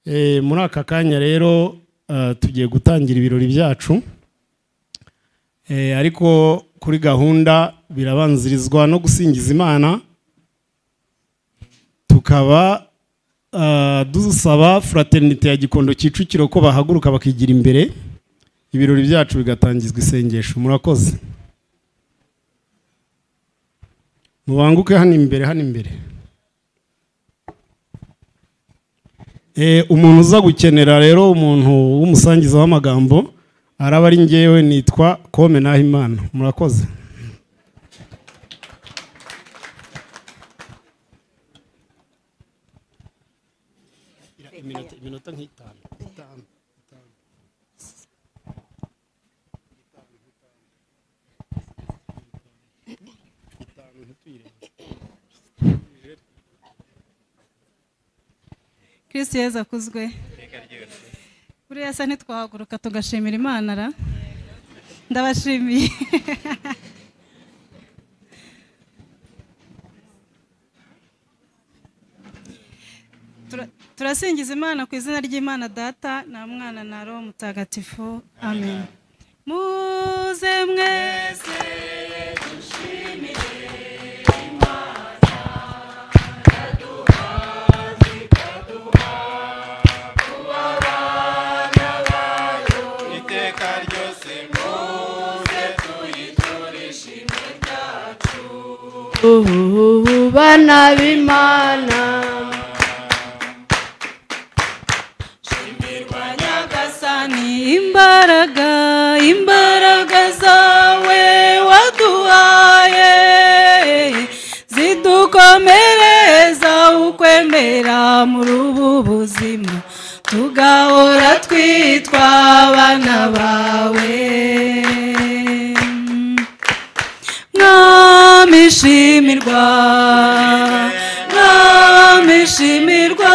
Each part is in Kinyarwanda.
Eh, muri aka kanya rero eh, tugiye gutangira ibirori byacu Eh, ariko kuri gahunda birabanzirizwa no gusingiza imana tukaba eh, dusaba fraternite ya gikondo kicukiro ko bahaguruka bakigira imbere ibirori byacu bigatangizwa isengesho murakoze mubanguke hano imbere hano imbere Eh, umuntu uza gukenera rero umuntu w'umusangiza w'amagambo araba ari ngewe nitwa kome nahimana murakoze iminota nk'itanu kirisitu yezu akuzwe buriya asa ntitwahaguruka tugashimira imana ra ndabashimiye Tura- turasingiza imana ku izina ry'imana data nta mwana na roho mutagatifu amen muze mwese iteka ryose ubu bana b'imana nyagasani imbaraga imbaraga zawe waduhaye zidukomereza ukwemera muri ubu buzima tugahora twitwa abana bawe mwami shimirwa mwami shimirwa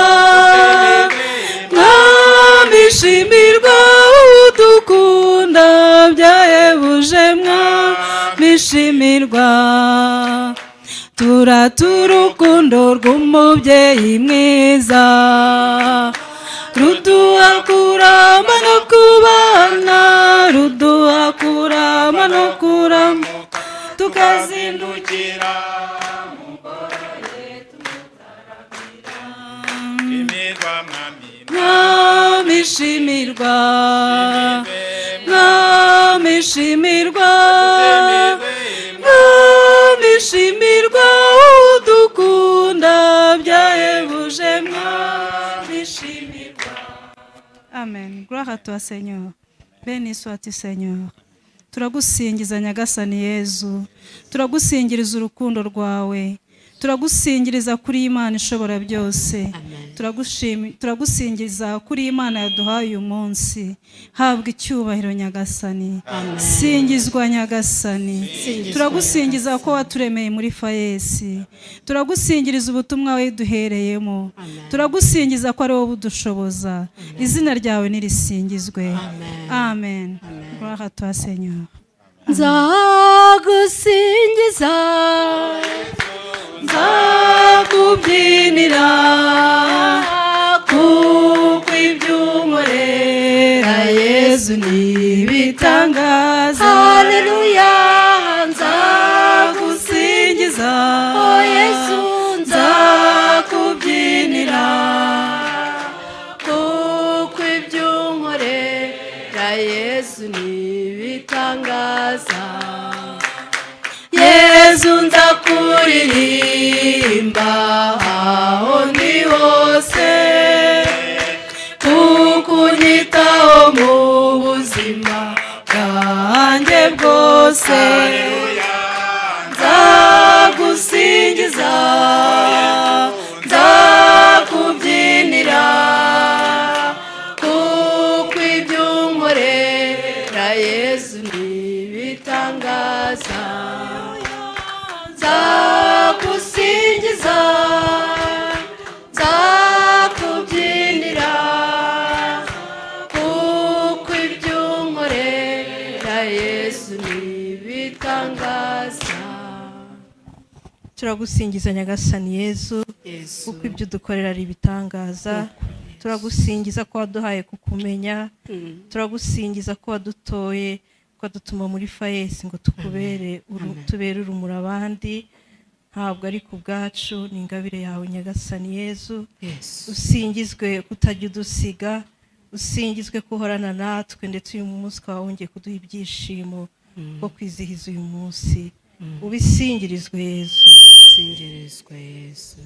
mwami shimirwa udukunda byahebuje mwami shimirwa turatura urukundo rw'umubyeyi mwiza ruduha kurama no kubana ruduha kurama no kurama tukazindukira tukazindukira imirwa mwami mwami shimirwa mwami shimirwa mwami shimirwa udukunda byahebuje mwami shimirwa amen gloire à toi seigneur beni soit seigneur turagusingiza nyagasani yezu turagusingiriza urukundo rwawe turagusingiriza kuri imana ishobora byose Turagushimi- turagusingiza kuri imana yaduhaye uyu munsi habwa icyubahiro nyagasani singizwa nyagasani turagusingiza ko waturemeye muri fayesi turagusingiriza ubutumwa we duhereyemo turagusingiza ko ari wowe budushoboza izina ryawe nirisingizwe amen gloire à toi seigneur nzagusingiza nzakubyinira kuko ibyo unkorera yezu ni ibitangaza haleluya nzagusingiza o yesu nzakubyinira kuko ibyo unkorera yesu ntibitangaza yezu nzakuririmba aho ndi hose kuko unyitaho mu buzima bwanjye bwose nzagusingiza nzakubyinira kuko ibyo unkorera yesu ntibitangaza nzagusingiza nzakubyinira kuko ibyo unkorera yesu ntibitangaza turagusingiza nyagasani yezu kuko ibyo udukorera ari ibitangaza turagusingiza ko waduhaye kukumenya turagusingiza ko wadutoye ko wadutuma muri fayesi ngo tukubere uru- tubere urumuri abandi ntabwo ari ku bwacu ni ingabire yawe nyagasani yezu usingizwe kutajya udusiga usingizwe ko uhorana natwe ndetse uyu munsi ukaba wongeye kuduha ibyishimo bwo kwizihiza uyu munsi ubisingirizwe yezu singirizwa yesu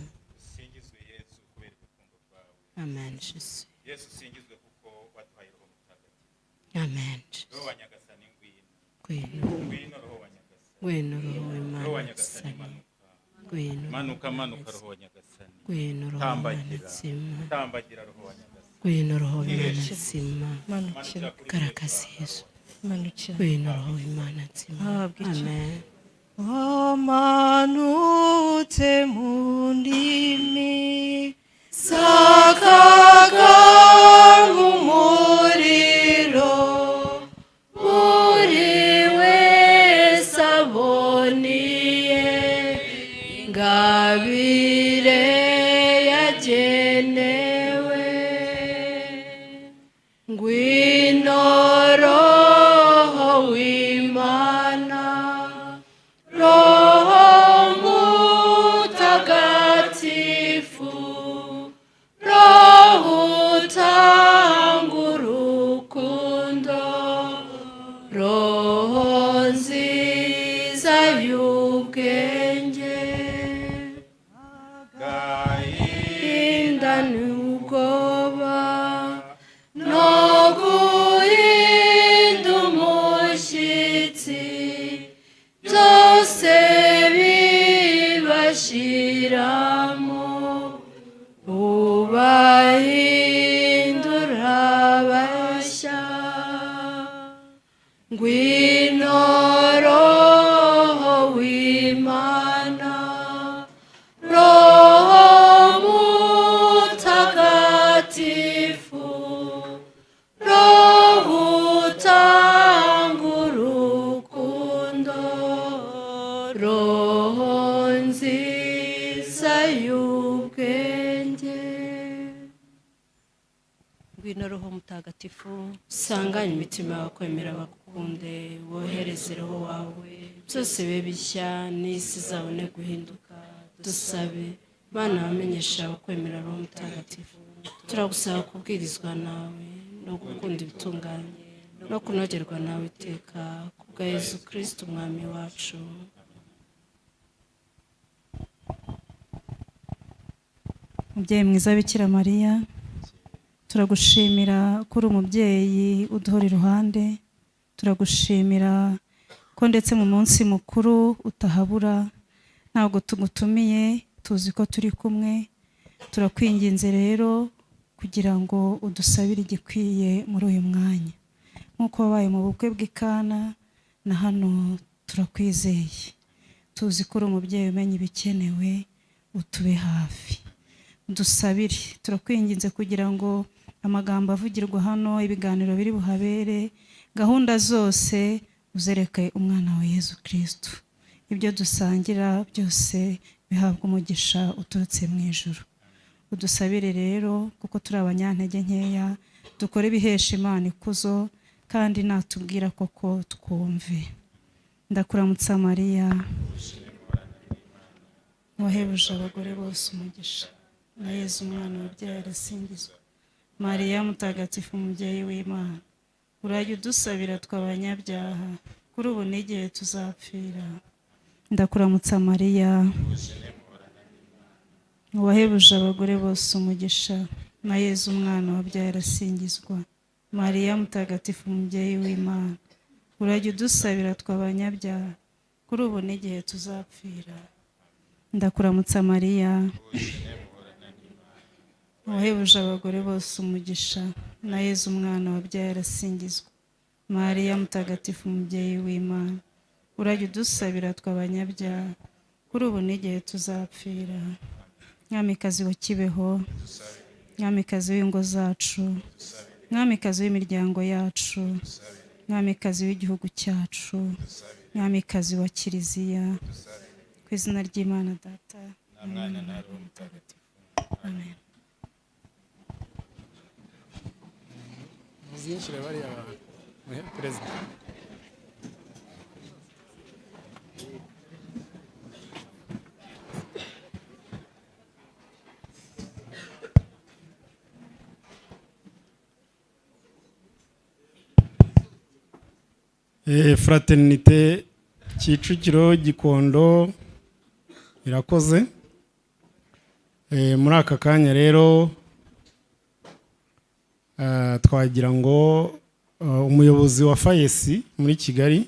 singizwe yesu kubera urukundo rwawe amen jesu yesu usingizwe kuko waduhaye roho mutagatifu amen roho wa nyagasani ngwino gwino ngwino roho wa nyagasani gwino roho roho wa w'imana nyagasani isani manuka gwino manuka manuka roho wa nyagasani gwino roho w'imana tambagira nzima tambagira roho wa nyagasani gwino roho w'imana nzima manukira garagaza yesu manukira gwino roho w'imana nzima Ahabwe icyo- amen wamanutse mu ndimi sakaga nk'umuriro buri wese aboniye ingabire yagenewe ngwino roho w'imana roho mutagatifu roho utanga urukundo roho nziza y'ubwenge agahinda n'ubwoba no guhinda umushyitsi byose bibashiramo ubahindura bashya ngwino roho w'imana roho mutagatifu roho utanga urukundo roho nziza y'ubwenge ngwino roho mutagatifu usanganye imitima yawe kwemera bagukunde wohereze roho wawe byose bibe bishya n'isi izabone guhinduka dusabe bana bamenyesha abakwemera roho mutagatifu turagusaba kubwirizwa nawe no gukunda ibitunganye no kunogerwa nawe iteka ku bwa yezu kirisiti umwami wacu mubyeyi mwiza bikira mariya turagushimira ko uri umubyeyi uduhora iruhande turagushimira ko ndetse mu munsi mukuru utahabura ntabwo tugutumiye tuzi ko turi kumwe turakwinginze rero kugira ngo udusabire igikwiye muri uyu mwanya nk'uko wabaye mu bukwe bw'ikana na hano turakwizeye tuzi ko uri umubyeyi umenya ibikenewe utube hafi dusabire turakwinginze kugira ngo amagambo avugirwa hano ibiganiro biri buhabere gahunda zose uzereke umwana wa yezu kirisitu ibyo dusangira byose bihabwa umugisha uturutse mu ijoro udusabire rero kuko turi abanyantege nkeya dukore ibihesha imana ikuzo kandi natubwira koko twumve ndakuramutsa mariya wahebuje abagore bose umugisha na yezu umwana wabyaye arasingizwa mariya mutagatifu umubyeyi w'imana urajya udusabira twe abanyabyaha kuri ubu n'igihe tuzapfira ndakuramutsa mariya wahebuje abagore bose umugisha na yezu umwana wabyaye arasingizwa mariya mutagatifu umubyeyi w'imana urajya udusabira twe abanyabyaha kuri ubu n'igihe tuzapfira ndakuramutsa mariya wahebuje abagore bose umugisha na yezu umwana wabyaye arasingizwa mariya mutagatifu umubyeyi w'imana urajya udusabira twe abanyabyaha kuri ubu n'igihe tuzapfira mwamikazi wa kibeho mwamikazi w'ingo zacu mwamikazi w'imiryango yacu mwamikazi w'igihugu cyacu mwamikazi wa kiliziya ku izina ry'imana data na mwana na roho mutagatifu amen ziyinjire bariya abantu muhe perezida Eh, fraternite kicukiro gikondo irakoze Eh, muri aka kanya rero ah, twagira ngo ah, umuyobozi wa fayesi muri kigali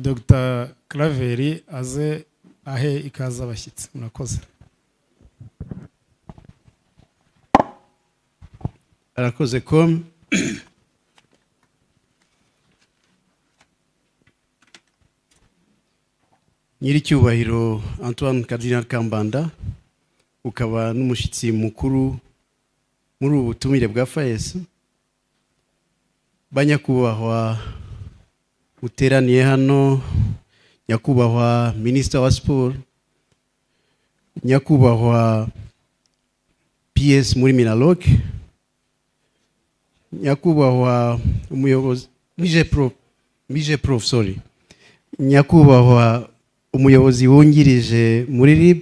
dr claveri aze ahe ikaze abashyitsi murakoze arakoze com nyiricyubahiro antoine cardinal kambanda ukaba n'umushyitsi mukuru muri ubu butumire bwa fayesi banyakubahwa uteraniye hano nyakubahwa minisita wa siporo nyakubahwa ps muri minaloke nyakubahwa umuyobozi mije pro mije prof sorry nyakubahwa umuyobozi wungirije muri rib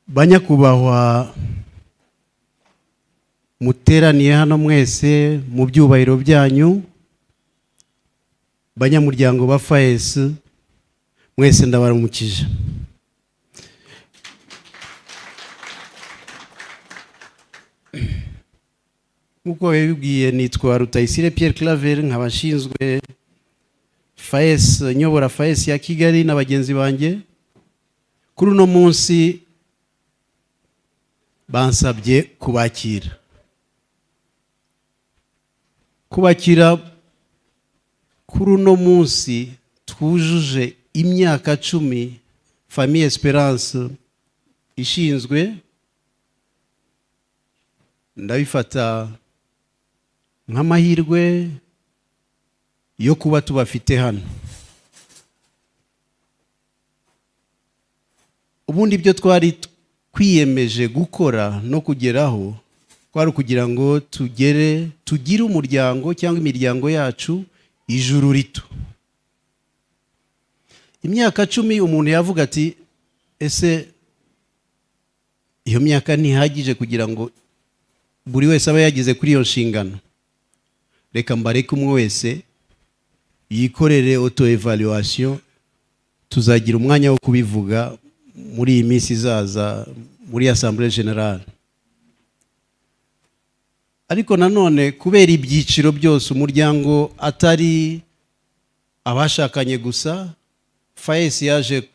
banyakubahwa muteraniye hano mwese mu byubahiro byanyu banyamuryango ba fayes mwese ndabaramukije nk'uko babibwiye nitwa rutayisire Pierre Claver nkaba nshinzwe fayesi nyobora fayesi ya kigali na bagenzi banjye kuri uno munsi bansabye kubakira kubakira kuri uno munsi twujuje imyaka cumi famiye esperance ishinzwe ndabifata nk'amahirwe yo kuba tubafite hano ubundi ibyo twari twiyemeje gukora no kugeraho kwari ukugira ngo tugere tugire umuryango cyangwa imiryango yacu ijuru rito imyaka cumi umuntu yavuga ati ese iyo myaka ntihagije kugira ngo buri wese aba yageze kuri iyo nshingano reka mbareke umwe wese yikorere oto evaluation tuzagira umwanya wo kubivuga muri iyi minsi izaza muri assemblée generale ariko nanone kubera ibyiciro byose umuryango atari abashakanye gusa fayesi yaje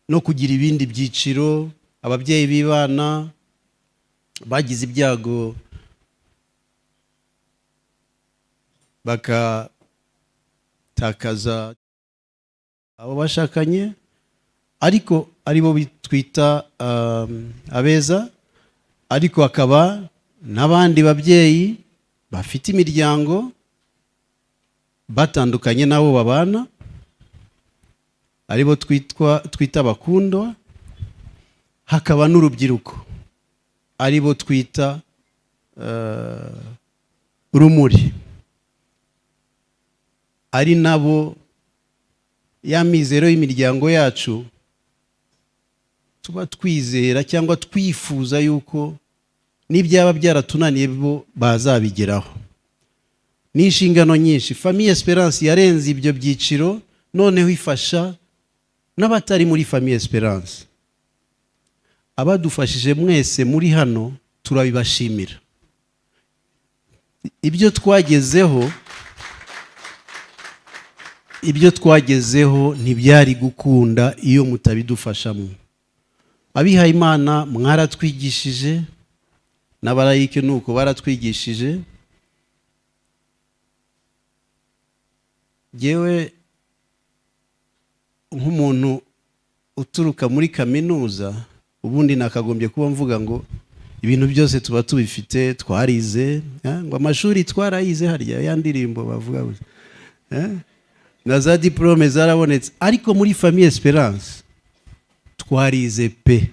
no kugira ibindi byiciro ababyeyi b'ibana bagize ibyago bakatakaza abo bashakanye ariko ari bo twita um, abeza ariko akaba n'abandi babyeyi bafite imiryango batandukanye n'abo babana aribo twitwa twita abakundwa hakaba n'urubyiruko aribo twita eh, rumuri ari nabo ya mizero y'imiryango yacu tuba twizera cyangwa twifuza yuko n'ibyaba byaratunaniye bo bazabigeraho ni inshingano nyinshi famiye esperance yarenze ibyo byiciro noneho ifasha n'abatari muri famiye esperance abadufashije mwese muri hano turabibashimira ibyo twagezeho ibyo twagezeho ntibyari gukunda iyo mutabidufashamo abihaye imana mwaratwigishije n'abarayike ni uko baratwigishije yewe nk'umuntu uturuka muri kaminuza ubundi nakagombye kuba mvuga ngo ibintu byose tuba tubifite twarize eh, ngo amashuri twarayize harya ya ndirimbo bavuga gusa eh, na za diporome zarabonetse ariko muri famiye esperance twarize pe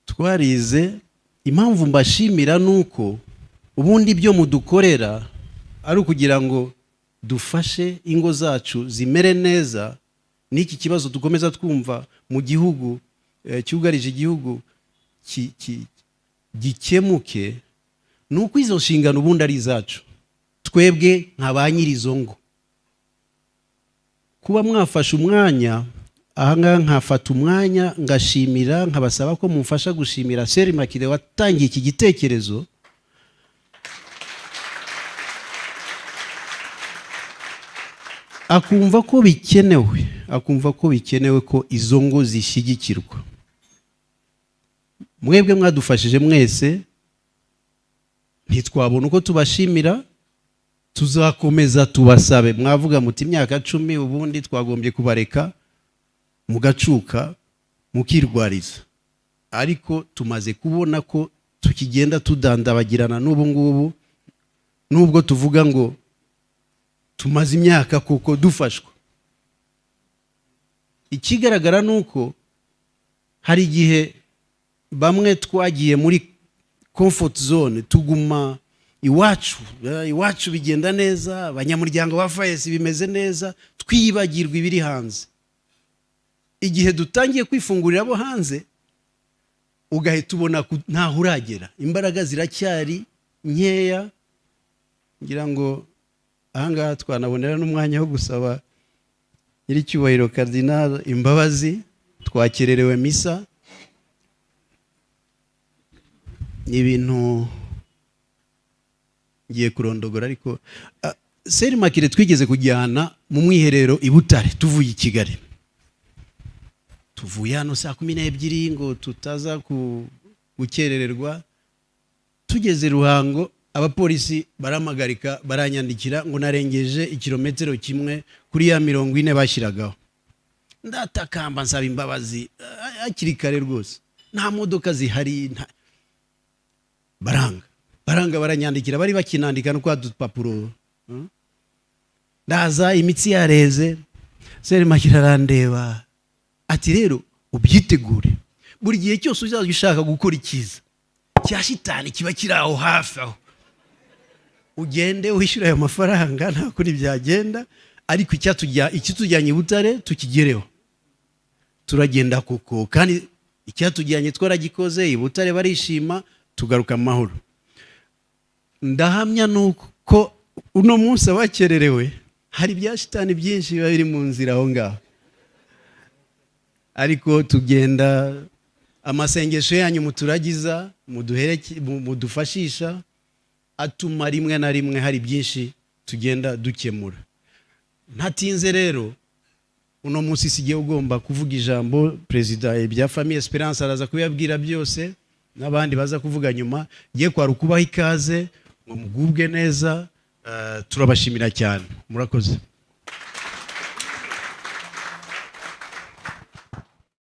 twarize impamvu mbashimira ni uko ubundi ibyo mudukorera ari ukugira ngo dufashe ingo zacu zimere neza n'iki kibazo dukomeza twumva mu gihugu eh, cyugarije igihugu ki- ki- gikemuke ni uko izo nshingano ubundi ari izacu twebwe nka ba nyir'izo ngo kuba mwafashe umwanya ahangaha nkafata umwanya ngashimira nkabasaba ko mumfasha gushimira seri makire watangiye iki gitekerezo akumva ko bikenewe akumva ko bikenewe ko izo ngo zishyigikirwa mwebwe mwadufashije mwese ntitwabona uko tubashimira tuzakomeza tubasabe mwavuga muti imyaka cumi ubundi twagombye kubareka mugacuka mukirwariza ariko tumaze kubona ko tukigenda tudandabagirana n'ubu ngubu n'ubwo tuvuga ngo tumaze imyaka kuko dufashwa ikigaragara ni uko hari igihe bamwe twagiye muri comfort zone tuguma iwacu eh, iwacu bigenda neza abanyamuryango ba fayesi bimeze neza twibagirwa ibiri hanze igihe dutangiye kwifungurira abo hanze ugahita ubona ku- ntaho uragera imbaraga ziracyari nkeya ngira ngo ahangaha twanabonera n'umwanya wo gusaba nyiricyubahiro karidinari imbabazi twakererewe misa ni ibintu ngiye kurondogora ariko ah, seri makire twigeze kujyana mu mwiherero i butare tuvuye i kigali tuvuye hano saa kumi n'ebyiri ngo tutaza ku- gukerererwa tugeze ruhango abapolisi baramagarika baranyandikira ngo narengeje ikirometero kimwe kuri ya mirongo ine bashyiragaho ndatakamba nsaba imbabazi ah, hakiri kare rwose nta modoka zihari nta baranga baranga baranyandikira bari bakinandika no kwa dupapuro Mm. ndaza imitsi yareze seri makira arandeba ati rero ubyitegure buri gihe cyose uzajya ushaka gukora icyiza cya shitani kiba kiri aho hafi aho ugende wishyura ayo mafaranga nta kundi byagenda ariko icyatujya ikitujyanye i butare tukigereho turagenda kuko kandi icyatujyanye twaragikoze i butare barishima tugaruka mu mahoro ndahamya nuko uno munsi abakererewe hari ibya shitani byinshi biba biri mu nzira aho ngaho ariko tugenda amasengesho yanyu muturagiza muduhereke- mu- mudufashisha atuma rimwe na rimwe hari byinshi tugenda dukemura ntatinze rero uno munsi sigiye ugomba kuvuga ijambo perezida bya famiye esperance araza kubibabwira byose n'abandi baza kuvuga nyuma ngiye kwari ukubaha ikaze ngo mugubwe neza eh, turabashimira cyane murakoze